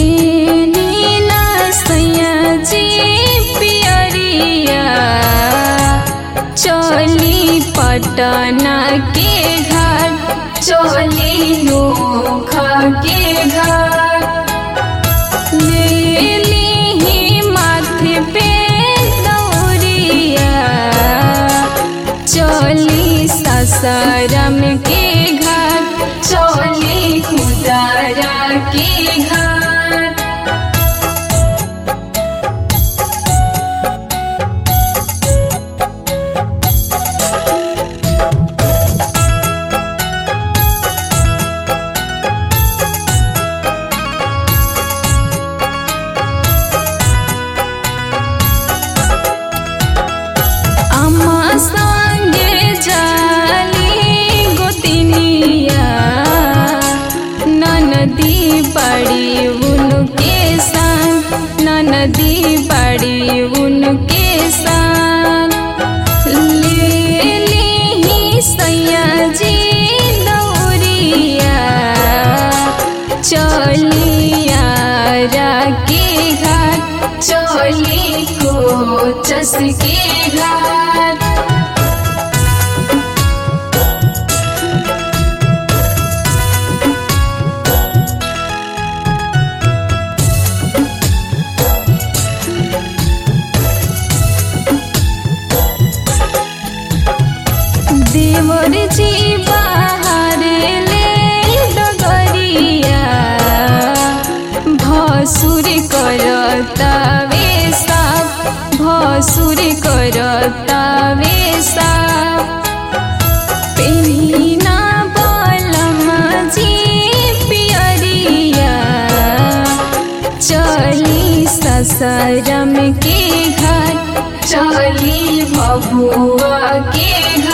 पेनी ना सैया जी पियरिया चली पटना के घाट चली नोखा के घाट ले ली माथे पे दौरिया चली ससरम के घाट चली खुदारा के घाट अम्मा संगे जाली गोतिनिया ननदी बड़ी उनके संग ननदी बड़ी उनके संग ले ली सैया जी दौरिया चलिया के घाट चली कोचस के घाट देवर जी बाहर ले डगरिया भसुर करता वे साफ भसुर करता वे साफ पेनीना बलमा जी पियरिया चली ससरम के घर चली बबुआ के